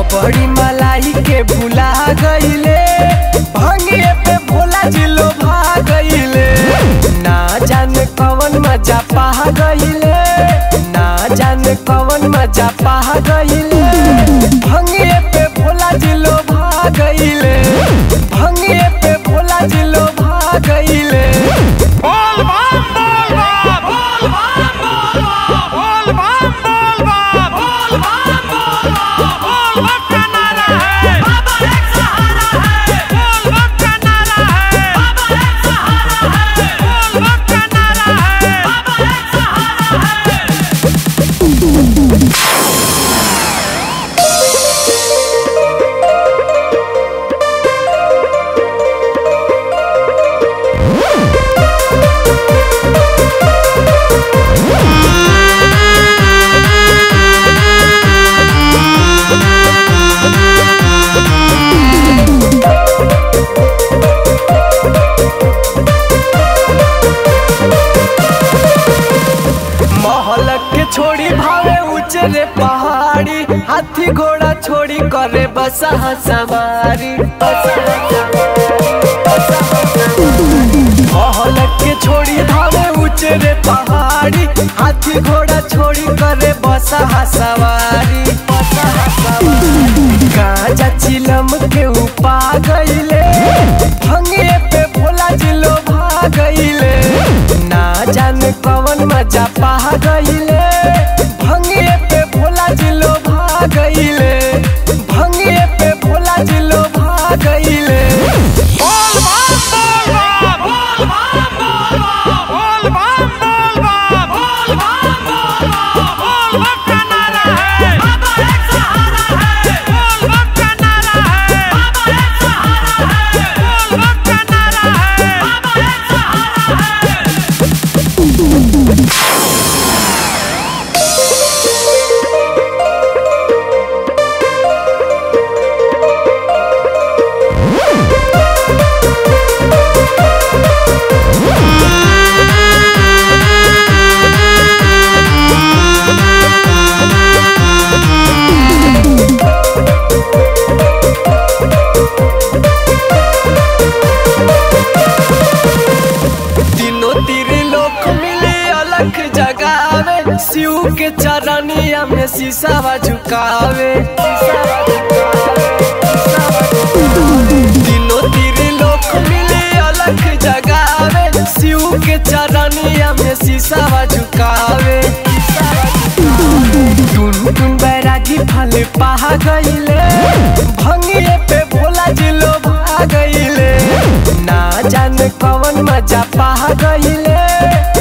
रबड़ी मलाई के भुला गईले भंगिए पे भोला जिलो भा गईले ना जाने कवन मजा पा गईले ना जाने कवन मजा पा गईले भंगिए पे भोला जिलो भा गईले भंगिए पे भोला जिलो भा गईले बोल बम बोल बम बोल बम बोल बम बोल बम बोल बम बोल बम का नारा है बाबा एक सहारा है बोल बम का नारा है बाबा एक सहारा है बोल बम का नारा है बाबा एक सहारा है महल के छोड़ी भावे उचरे पहाड़ी हाथी घोड़ा छोड़ी करे बसा सवारी महल के छोड़ी भावे उचरे पहाड़ी हाथी घोड़ा छोड़ी करे बसा सवारी गाजा चिलम के उपा गईले भंगिए पे भोला जिलो भा गईले ना जाने कवन मजा पा गईले भंगिए पे भोला जिलो भा गईले भंगिए पे भोला जिलो भा गईले बोल बम बोल बम बोल बम बोल बम बोल बम बोल बम बोल बम बोल बम का नारा है बाबा एक सहारा है बोल बम का नारा है बाबा एक सहारा है बोल बम का नारा है बाबा एक सहारा है तीनों तीर लोक मिले अलग जगावे शिव के चरनिया में शीशावा झुकावे तीनों तीर लोक मिले अलग जगावे शिव के चरनिया में शीशावा झुकावे टुन टुन बैरागी फल पहा गईले भंगिए पे भोला जिलो भा गईले ना जाने कवन मजा पा गईले